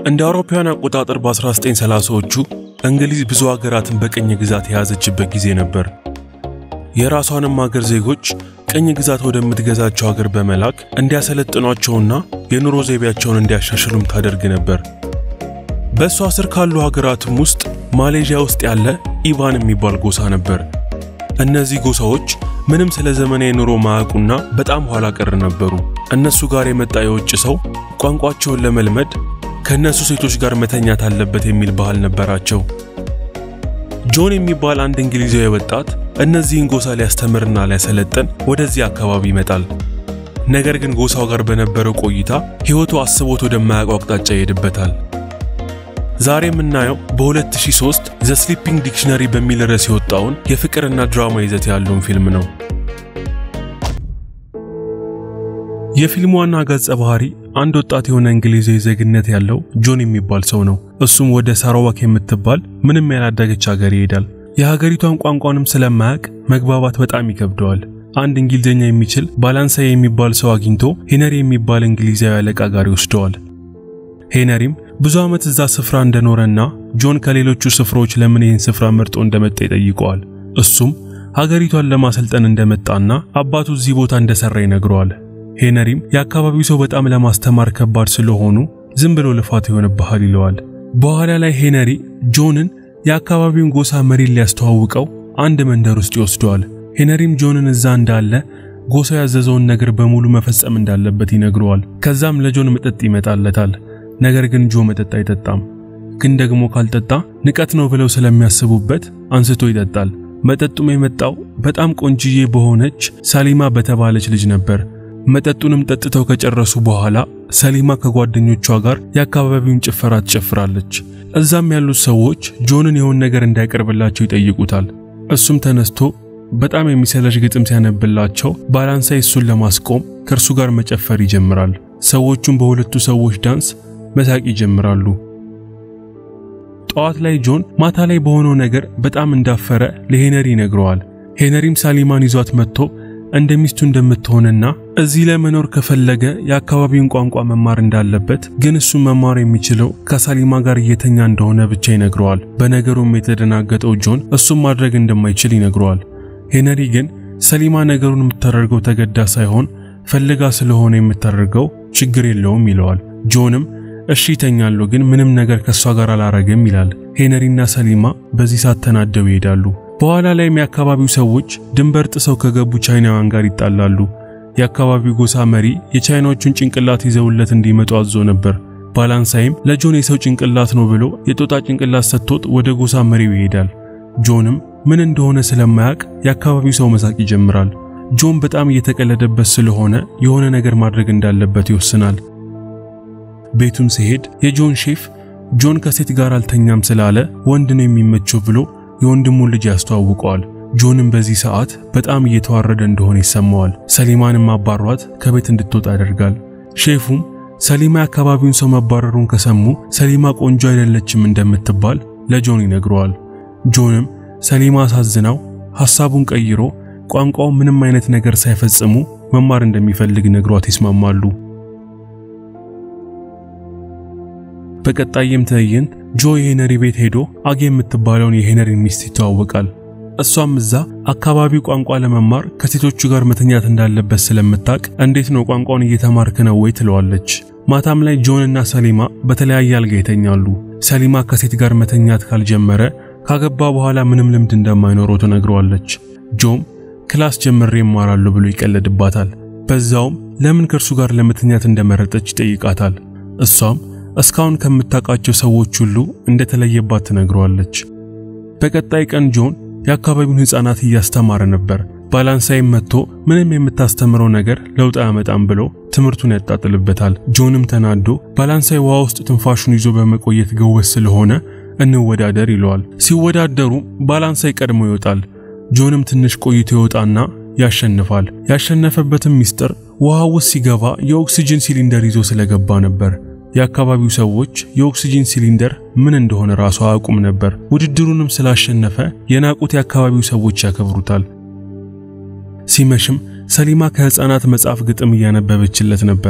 እንደ አውሮፓውያን አቆጣጠር በ1930ዎቹ እንግሊዝ ብዙ ሀገራትን በቅኝ ግዛት የያዘችበት ጊዜ ነበር። የራሷንም ሀገር ዜጎች ቅኝ ግዛት ወደምትገዛቸው ሀገር በመላክ እንዲያሰለጥኗቸውና የኑሮ ዘይቤያቸውን እንዲያሻሽሉም ታደርግ ነበር። በእሷ ስር ካሉ ሀገራትም ውስጥ ማሌዥያ ውስጥ ያለ ኢቫን የሚባል ጎሳ ነበር። እነዚህ ጎሳዎች ምንም ስለ ዘመናዊ ኑሮ ማያውቁና በጣም ኋላ ቀር ነበሩ። እነሱ ጋር የመጣ የውጭ ሰው ቋንቋቸውን ለመልመድ ከእነሱ ሴቶች ጋር መተኛት አለበት የሚል ባህል ነበራቸው። ጆን የሚባል አንድ እንግሊዛዊ ወጣት እነዚህን ጎሳ ሊያስተምርና ሊያሰለጥን ወደዚህ አካባቢ ይመጣል። ነገር ግን ጎሳው ጋር በነበረው ቆይታ ሕይወቱ አስቦት ወደማያውቀው አቅጣጫ ይሄድበታል። ዛሬ የምናየው በ2003 ዘ ስሊፒንግ ዲክሽነሪ በሚል ርዕስ የወጣውን የፍቅርና ድራማ ይዘት ያለውን ፊልም ነው። የፊልሙ ዋና ገጸ ባህሪ አንድ ወጣት የሆነ እንግሊዛዊ ዜግነት ያለው ጆን የሚባል ሰው ነው። እሱም ወደ ሳራዋክ የምትባል ምንም ያላደገች ሀገር ይሄዳል። የሀገሪቷን ቋንቋንም ስለማያውቅ መግባባት በጣም ይከብደዋል። አንድ እንግሊዝኛ የሚችል ባላንሳይ የሚባል ሰው አግኝቶ ሄነሪ የሚባል እንግሊዛዊ አለቃ ጋር ይወስደዋል። ሄነሪም ብዙ ዓመት እዛ ስፍራ እንደኖረና ጆን ከሌሎቹ ስፍራዎች ለምን ይህን ስፍራ መርጦ እንደመጣ ይጠይቀዋል። እሱም ሀገሪቷን ለማሰልጠን እንደመጣና አባቱ እዚህ ቦታ እንደሰራ ይነግረዋል። ሄነሪም የአካባቢው ሰው በጣም ለማስተማር ከባድ ስለሆኑ ዝም ብሎ ልፋት ይሆንብሃል ይለዋል። በኋላ ላይ ሄነሪ ጆንን የአካባቢውን ጎሳ መሪን ሊያስተዋውቀው አንድ መንደር ውስጥ ይወስደዋል። ሄነሪም ጆንን እዛ እንዳለ ጎሳው ያዘዘውን ነገር በሙሉ መፈጸም እንዳለበት ይነግረዋል። ከዛም ለጆን መጠጥ ይመጣለታል። ነገር ግን ጆ መጠጥ አይጠጣም። ግን ደግሞ ካልጠጣ ንቀት ነው ብለው ስለሚያስቡበት አንስቶ ይጠጣል። መጠጡም የመጣው በጣም ቆንጅዬ በሆነች ሰሊማ በተባለች ልጅ ነበር። መጠጡንም ጠጥተው ከጨረሱ በኋላ ሰሊማ ከጓደኞቿ ጋር የአካባቢውን ጭፈራ ትጨፍራለች። እዛም ያሉት ሰዎች ጆንን የሆነ ነገር እንዳይቀርብላቸው ይጠይቁታል። እሱም ተነስቶ በጣም የሚሰለች ግጥም ሲያነብላቸው ባላንሳይ እሱን ለማስቆም ከእርሱ ጋር መጨፈር ይጀምራል። ሰዎቹም በሁለቱ ሰዎች ዳንስ መሳቅ ይጀምራሉ። ጠዋት ላይ ጆን ማታ ላይ በሆነው ነገር በጣም እንዳፈረ ለሄነሪ ይነግረዋል። ሄነሪም ሳሊማን ይዟት መጥቶ እንደ ሚስቱ እንደምትሆንና እዚህ ላይ መኖር ከፈለገ የአካባቢውን ቋንቋ መማር እንዳለበት ግን እሱ መማር የሚችለው ከሳሊማ ጋር እየተኛ እንደሆነ ብቻ ይነግረዋል። በነገሩም የተደናገጠው ጆን እሱም ማድረግ እንደማይችል ይነግረዋል። ሄነሪ ግን ሰሊማ ነገሩን የምታደርገው ተገዳ ሳይሆን ፈልጋ ስለሆነ የምታደርገው ችግር የለውም ይለዋል። ጆንም እሺ ይተኛለሁ፣ ግን ምንም ነገር ከእሷ ጋር አላረግም ይላል። ሄነሪና ሰሊማ በዚህ ሰዓት ተናደው ይሄዳሉ። በኋላ ላይም የአካባቢው ሰዎች ድንበር ጥሰው ከገቡ ቻይናውያን ጋር ይጣላሉ። የአካባቢው ጎሳ መሪ የቻይናዎቹን ጭንቅላት ይዘውለት እንዲመጡ አዞ ነበር። ባላንሳይም ለጆን የሰው ጭንቅላት ነው ብሎ የጦጣ ጭንቅላት ሰጥቶት ወደ ጎሳ መሪው ይሄዳል። ጆንም ምን እንደሆነ ስለማያውቅ የአካባቢው ሰው መሳቅ ይጀምራል። ጆን በጣም እየተቀለደበት ስለሆነ የሆነ ነገር ማድረግ እንዳለበት ይወስናል። ቤቱም ሲሄድ የጆን ሼፍ ጆን ከሴት ጋር አልተኛም ስላለ ወንድ ነው የሚመቸው ብሎ የወንድሙን ልጅ ያስተዋውቀዋል። ጆንም በዚህ ሰዓት በጣም እየተዋረደ እንደሆነ ይሰማዋል። ሰሊማንም አባሯት ከቤት እንድትወጣ ያደርጋል። ሼፉም ሰሊማ የአካባቢውን ሰው መባረሩን ከሰሙ ሰሊማ ቆንጆ አይደለችም እንደምትባል ለጆን ይነግረዋል። ጆንም ሰሊማ አሳዝናው ሐሳቡን ቀይሮ ቋንቋው ምንም አይነት ነገር ሳይፈጽሙ መማር እንደሚፈልግ ነግሯት ይስማማሉ። በቀጣይም ትዕይንት ጆ የሄነሪ ቤት ሄዶ አጌ የምትባለውን የሄነሪ ሚስት ይተዋወቃል። እሷም እዛ አካባቢው ቋንቋ ለመማር ከሴቶቹ ጋር መተኛት እንዳለበት ስለምታውቅ እንዴት ነው ቋንቋውን እየተማርክ ነው ወይ ትለዋለች። ማታም ላይ ጆን እና ሰሊማ በተለያየ አልጋ ይተኛሉ። ሰሊማ ከሴት ጋር መተኛት ካልጀመረ ካገባ በኋላ ምንም ልምድ እንደማይኖረው ትነግረዋለች። ጆም ክላስ ጀምሬ እማራለሁ ብሎ ይቀለድባታል። በዛውም ለምን ከእርሱ ጋር ለመተኛት እንደመረጠች ይጠይቃታል። እሷም እስካሁን ከምታውቃቸው ሰዎች ሁሉ እንደተለየባት ትነግረዋለች። በቀጣይ ቀን ጆን የአካባቢውን ሕፃናት እያስተማረ ነበር። ባላንሳይም መጥቶ ምንም የምታስተምረው ነገር ለውጥ አያመጣም ብሎ ትምህርቱን ያጣጥልበታል። ጆንም ተናዶ ባላንሳይ ውሃ ውስጥ ትንፋሹን ይዞ በመቆየት ገወስ ስለሆነ እንወዳደር ይለዋል። ሲወዳደሩ ባላንሳይ ቀድሞ ይወጣል። ጆንም ትንሽ ቆይቶ ይወጣና ያሸንፋል። ያሸነፈበትም ሚስጥር ውሃ ውስጥ ሲገባ የኦክሲጅን ሲሊንደር ይዞ ስለገባ ነበር። የአካባቢው ሰዎች የኦክሲጂን ሲሊንደር ምን እንደሆነ ራሱ አያውቁም ነበር። ውድድሩንም ስላሸነፈ የናቁት የአካባቢው ሰዎች ያከብሩታል። ሲመሽም ሰሊማ ከሕፃናት መጽሐፍ ግጥም እያነበበችለት ነበር።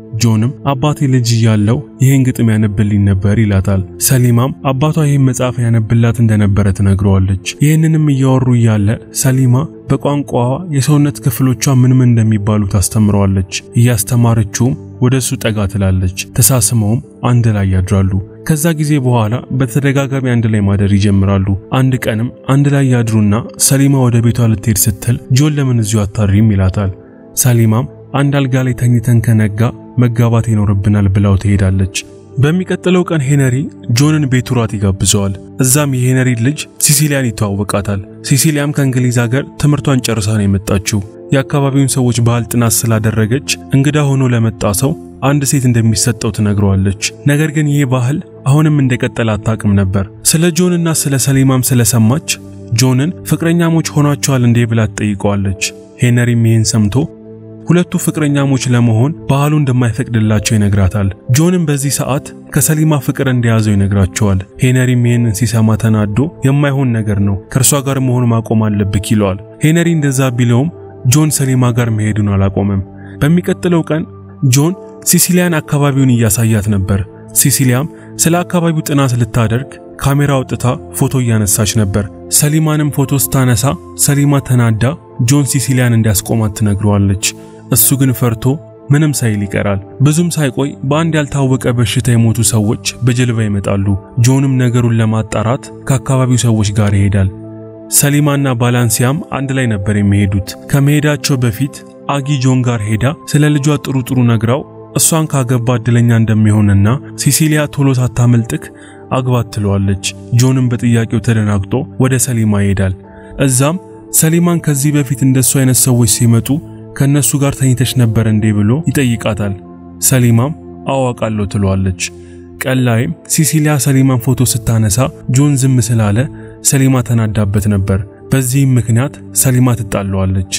ጆንም አባቴ ልጅ እያለው ይህን ግጥም ያነብልኝ ነበር ይላታል። ሰሊማም አባቷ ይህን መጽሐፍ ያነብላት እንደነበረ ትነግረዋለች። ይህንንም እያወሩ እያለ ሰሊማ በቋንቋዋ የሰውነት ክፍሎቿ ምን ምን እንደሚባሉ ታስተምረዋለች። እያስተማረችውም ወደ እሱ ጠጋ ትላለች። ተሳስመውም አንድ ላይ ያድራሉ። ከዛ ጊዜ በኋላ በተደጋጋሚ አንድ ላይ ማደር ይጀምራሉ። አንድ ቀንም አንድ ላይ ያድሩና ሰሊማ ወደ ቤቷ ልትሄድ ስትል ጆን ለምን እዚሁ አታድሪም ይላታል። ሰሊማም አንድ አልጋ ላይ ተኝተን ከነጋ መጋባት ይኖርብናል ብላው ትሄዳለች። በሚቀጥለው ቀን ሄነሪ ጆንን ቤቱ ራት ይጋብዘዋል። እዛም የሄነሪ ልጅ ሲሲሊያን ይተዋወቃታል። ሲሲሊያም ከእንግሊዝ ሀገር ትምህርቷን ጨርሳ ነው የመጣችው። የአካባቢውን ሰዎች ባህል ጥናት ስላደረገች እንግዳ ሆኖ ለመጣ ሰው አንድ ሴት እንደሚሰጠው ትነግረዋለች። ነገር ግን ይህ ባህል አሁንም እንደቀጠለ አታውቅም ነበር። ስለ ጆንና ስለ ሰሊማም ስለሰማች ጆንን ፍቅረኛሞች ሆናቸዋል እንዴ ብላ ትጠይቀዋለች። ሄነሪም ይህን ሰምቶ ሁለቱ ፍቅረኛሞች ለመሆን ባህሉ እንደማይፈቅድላቸው ይነግራታል። ጆንም በዚህ ሰዓት ከሰሊማ ፍቅር እንደያዘው ይነግራቸዋል። ሄነሪም ይህንን ሲሰማ ተናዶ የማይሆን ነገር ነው፣ ከእርሷ ጋር መሆን ማቆም አለብክ ይለዋል። ሄነሪ እንደዛ ቢለውም ጆን ሰሊማ ጋር መሄዱን አላቆመም። በሚቀጥለው ቀን ጆን ሲሲሊያን አካባቢውን እያሳያት ነበር። ሲሲሊያም ስለ አካባቢው ጥናት ልታደርግ ካሜራ አውጥታ ፎቶ እያነሳች ነበር። ሰሊማንም ፎቶ ስታነሳ ሰሊማ ተናዳ ጆን ሲሲሊያን እንዲያስቆማት ትነግረዋለች። እሱ ግን ፈርቶ ምንም ሳይል ይቀራል። ብዙም ሳይቆይ በአንድ ያልታወቀ በሽታ የሞቱ ሰዎች በጀልባ ይመጣሉ። ጆንም ነገሩን ለማጣራት ከአካባቢው ሰዎች ጋር ይሄዳል። ሰሊማና ባላንሲያም አንድ ላይ ነበር የሚሄዱት። ከመሄዳቸው በፊት አጊ ጆን ጋር ሄዳ ስለ ልጇ ጥሩ ጥሩ ነግራው እሷን ካገባ እድለኛ እንደሚሆንና ሲሲሊያ ቶሎ ሳታመልጥክ አግባት ትለዋለች። ጆንም በጥያቄው ተደናግጦ ወደ ሰሊማ ይሄዳል። እዛም ሰሊማን ከዚህ በፊት እንደሱ አይነት ሰዎች ሲመጡ ከነሱ ጋር ተኝተሽ ነበር እንዴ ብሎ ይጠይቃታል። ሰሊማም አዋቃለሁ ትለዋለች። ቀን ላይም ሲሲሊያ ሰሊማን ፎቶ ስታነሳ ጆን ዝም ስላለ ሰሊማ ተናዳበት ነበር። በዚህም ምክንያት ሰሊማ ትጣለዋለች።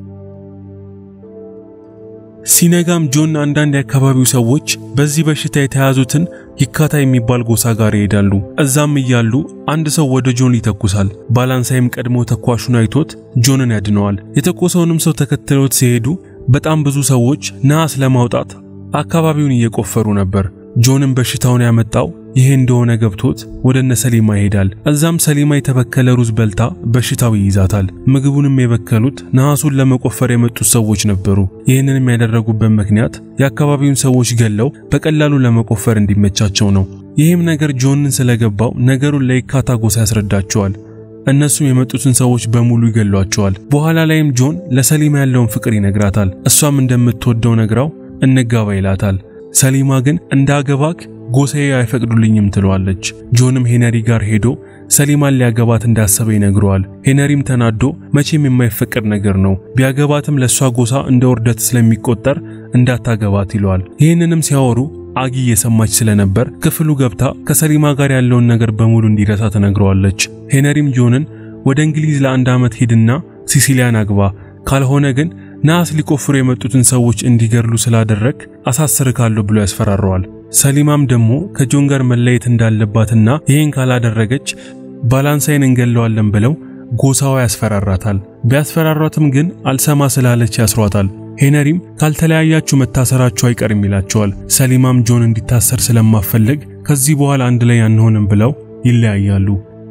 ሲነጋም ጆን አንዳንድ የአካባቢው ሰዎች በዚህ በሽታ የተያዙትን ይካታ የሚባል ጎሳ ጋር ይሄዳሉ። እዛም እያሉ አንድ ሰው ወደ ጆን ይተኩሳል። ባላንሳይም ቀድሞ ተኳሹን አይቶት ጆንን ያድነዋል። የተኮሰውንም ሰው ተከትለውት ሲሄዱ በጣም ብዙ ሰዎች ነሐስ ለማውጣት አካባቢውን እየቆፈሩ ነበር። ጆንም በሽታውን ያመጣው ይሄ እንደሆነ ገብቶት ወደ እነ ሰሊማ ይሄዳል። እዛም ሰሊማ የተበከለ ሩዝ በልታ በሽታው ይይዛታል። ምግቡንም የበከሉት ነሐሱን ለመቆፈር የመጡት ሰዎች ነበሩ። ይህንንም ያደረጉበት ምክንያት የአካባቢውን ሰዎች ገለው በቀላሉ ለመቆፈር እንዲመቻቸው ነው። ይህም ነገር ጆንን ስለገባው ነገሩን ለይካታ ጎሳ ያስረዳቸዋል። እነሱም የመጡትን ሰዎች በሙሉ ይገሏቸዋል። በኋላ ላይም ጆን ለሰሊማ ያለውን ፍቅር ይነግራታል። እሷም እንደምትወደው ነግራው እንጋባ ይላታል። ሰሊማ ግን እንዳገባክ ጎሳዬ አይፈቅዱልኝም ትለዋለች። ጆንም ሄነሪ ጋር ሄዶ ሰሊማን ሊያገባት እንዳሰበ ይነግረዋል። ሄነሪም ተናዶ መቼም የማይፈቀድ ነገር ነው፣ ቢያገባትም ለእሷ ጎሳ እንደ ውርደት ስለሚቆጠር እንዳታገባት ይለዋል። ይህንንም ሲያወሩ አጊ እየሰማች ስለነበር ክፍሉ ገብታ ከሰሊማ ጋር ያለውን ነገር በሙሉ እንዲረሳ ትነግረዋለች። ሄነሪም ጆንን ወደ እንግሊዝ ለአንድ ዓመት ሂድና ሲሲሊያን አግባ፣ ካልሆነ ግን ነሐስ ሊቆፍሩ የመጡትን ሰዎች እንዲገድሉ ስላደረግ አሳስርካለሁ ብሎ ያስፈራረዋል። ሰሊማም ደግሞ ከጆን ጋር መለየት እንዳለባትና ይህን ካላደረገች ባላንሳይን እንገለዋለን ብለው ጎሳዋ ያስፈራራታል። ቢያስፈራሯትም ግን አልሰማ ስላለች ያስሯታል። ሄነሪም ካልተለያያችሁ መታሰራችሁ አይቀርም ይላቸዋል። ሰሊማም ጆን እንዲታሰር ስለማፈልግ ከዚህ በኋላ አንድ ላይ አንሆንም ብለው ይለያያሉ።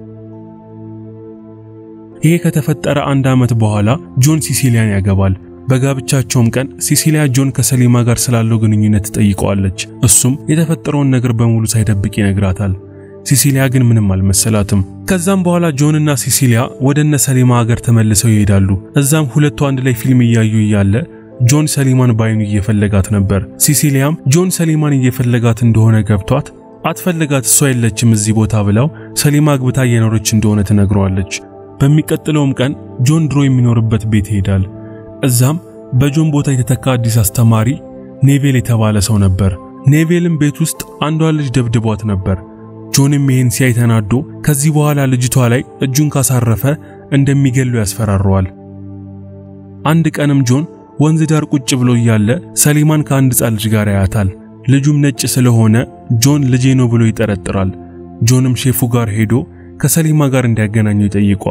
ይሄ ከተፈጠረ አንድ ዓመት በኋላ ጆን ሲሲሊያን ያገባል። በጋብቻቸውም ቀን ሲሲሊያ ጆን ከሰሊማ ጋር ስላለው ግንኙነት ትጠይቀዋለች። እሱም የተፈጠረውን ነገር በሙሉ ሳይደብቅ ይነግራታል። ሲሲሊያ ግን ምንም አልመሰላትም። ከዛም በኋላ ጆንና ሲሲሊያ ወደ እነ ሰሊማ ሀገር ተመልሰው ይሄዳሉ። እዛም ሁለቱ አንድ ላይ ፊልም እያዩ እያለ ጆን ሰሊማን ባይኑ እየፈለጋት ነበር። ሲሲሊያም ጆን ሰሊማን እየፈለጋት እንደሆነ ገብቷት አትፈልጋት፣ እሷ የለችም እዚህ ቦታ ብላው ሰሊማ አግብታ እየኖረች እንደሆነ ትነግረዋለች። በሚቀጥለውም ቀን ጆን ድሮ የሚኖርበት ቤት ይሄዳል። እዛም በጆን ቦታ የተተካ አዲስ አስተማሪ ኔቬል የተባለ ሰው ነበር። ኔቬልም ቤት ውስጥ አንዷ ልጅ ደብድቧት ነበር። ጆንም ይህን ሲያይ ተናዶ ከዚህ በኋላ ልጅቷ ላይ እጁን ካሳረፈ እንደሚገሉ ያስፈራረዋል። አንድ ቀንም ጆን ወንዝ ዳር ቁጭ ብሎ እያለ ሰሊማን ከአንድ ሕፃን ልጅ ጋር ያያታል። ልጁም ነጭ ስለሆነ ጆን ልጄ ነው ብሎ ይጠረጥራል። ጆንም ሼፉ ጋር ሄዶ ከሰሊማ ጋር እንዲያገናኘው ይጠይቀዋል።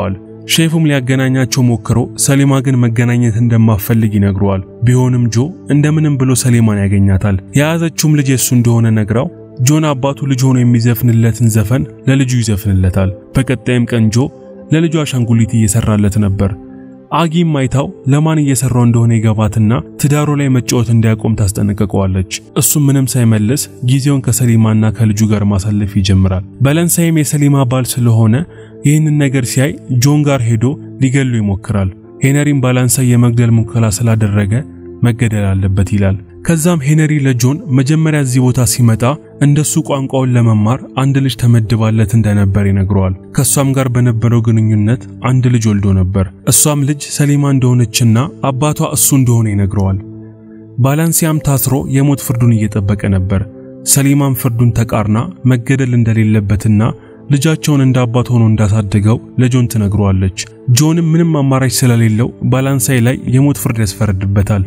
ሼፉም ሊያገናኛቸው ሞክሮ ሰሊማ ግን መገናኘት እንደማፈልግ ይነግረዋል። ቢሆንም ጆ እንደምንም ብሎ ሰሊማን ያገኛታል። የያዘችውም ልጅ የሱ እንደሆነ ነግራው ጆን አባቱ ልጅ ሆኖ የሚዘፍንለትን ዘፈን ለልጁ ይዘፍንለታል። በቀጣይም ቀን ጆ ለልጁ አሻንጉሊት እየሰራለት ነበር። አጊም አይታው ለማን እየሰራው እንደሆነ ይገባትና ትዳሩ ላይ መጫወት እንዲያቆም ታስጠነቅቀዋለች። እሱም ምንም ሳይመልስ ጊዜውን ከሰሊማና ከልጁ ጋር ማሳለፍ ይጀምራል። በለንሳይም የሰሊማ ባል ስለሆነ ይህንን ነገር ሲያይ ጆን ጋር ሄዶ ሊገሉ ይሞክራል። ሄነሪም ባላንሳይ የመግደል ሙከራ ስላደረገ መገደል አለበት ይላል። ከዛም ሄነሪ ለጆን መጀመሪያ እዚህ ቦታ ሲመጣ እንደሱ ቋንቋውን ለመማር አንድ ልጅ ተመድባለት እንደነበር ይነግረዋል። ከሷም ጋር በነበረው ግንኙነት አንድ ልጅ ወልዶ ነበር። እሷም ልጅ ሰሊማ እንደሆነችና አባቷ እሱ እንደሆነ ይነግረዋል። ባላንሲያም ታስሮ የሞት ፍርዱን እየጠበቀ ነበር። ሰሊማም ፍርዱን ተቃርና መገደል እንደሌለበትና ልጃቸውን እንደ አባት ሆኖ እንዳሳደገው ለጆን ትነግረዋለች። ጆንም ምንም አማራጭ ስለሌለው ባላንሳይ ላይ የሞት ፍርድ ያስፈረድበታል።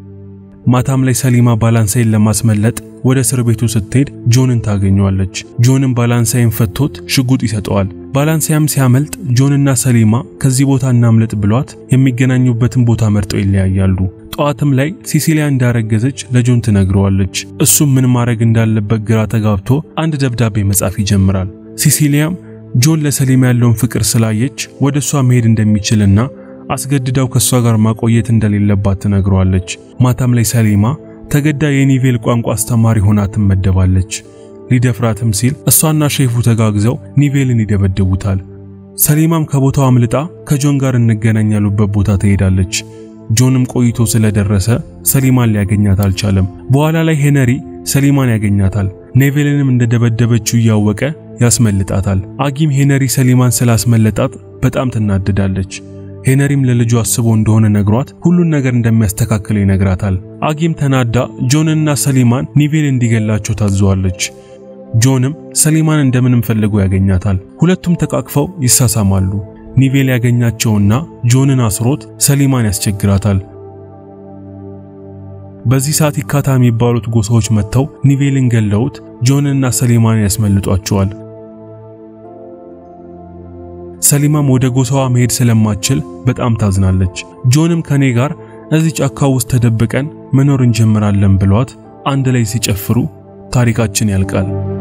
ማታም ላይ ሰሊማ ባላንሳይን ለማስመለጥ ወደ እስር ቤቱ ስትሄድ ጆንን ታገኘዋለች። ጆንም ባላንሳይን ፈቶት ሽጉጥ ይሰጠዋል። ባላንሳያም ሲያመልጥ ጆንና ሰሊማ ከዚህ ቦታ እናምለጥ ብሏት የሚገናኙበትን ቦታ መርጠው ይለያያሉ። ጠዋትም ላይ ሲሲሊያ እንዳረገዘች ለጆን ትነግረዋለች። እሱም ምን ማድረግ እንዳለበት ግራ ተጋብቶ አንድ ደብዳቤ መጻፍ ይጀምራል። ሲሲሊያም ጆን ለሰሊማ ያለውን ፍቅር ስላየች ወደ እሷ መሄድ እንደሚችልና አስገድዳው ከእሷ ጋር ማቆየት እንደሌለባት ትነግረዋለች። ማታም ላይ ሰሊማ ተገዳ የኒቬል ቋንቋ አስተማሪ ሆና ትመደባለች። ሊደፍራትም ሲል እሷና ሼፉ ተጋግዘው ኒቬልን ይደበድቡታል። ሰሊማም ከቦታው አምልጣ ከጆን ጋር እንገናኝ ያሉበት ቦታ ትሄዳለች። ጆንም ቆይቶ ስለደረሰ ሰሊማን ሊያገኛት አልቻለም። በኋላ ላይ ሄነሪ ሰሊማን ያገኛታል። ኔቬልንም እንደደበደበችው እያወቀ ያስመልጣታል። አጊም ሄነሪ ሰሊማን ስላስመለጣት በጣም ትናደዳለች። ሄነሪም ለልጁ አስቦ እንደሆነ ነግሯት ሁሉን ነገር እንደሚያስተካክል ይነግራታል። አጊም ተናዳ ጆንና ሰሊማን ኒቬል እንዲገላቸው ታዘዋለች። ጆንም ሰሊማን እንደምንም ፈልጎ ያገኛታል። ሁለቱም ተቃቅፈው ይሳሳማሉ። ኒቬል ያገኛቸውና ጆንን አስሮት ሰሊማን ያስቸግራታል። በዚህ ሰዓት ይካታ የሚባሉት ጎሳዎች መጥተው ኒቬልን ገለውት ጆንና ሰሊማን ያስመልጧቸዋል። ሰሊማም ወደ ጎሳዋ መሄድ ስለማትችል በጣም ታዝናለች። ጆንም ከኔ ጋር እዚህ ጫካ ውስጥ ተደብቀን መኖር እንጀምራለን ብሏት አንድ ላይ ሲጨፍሩ ታሪካችን ያልቃል።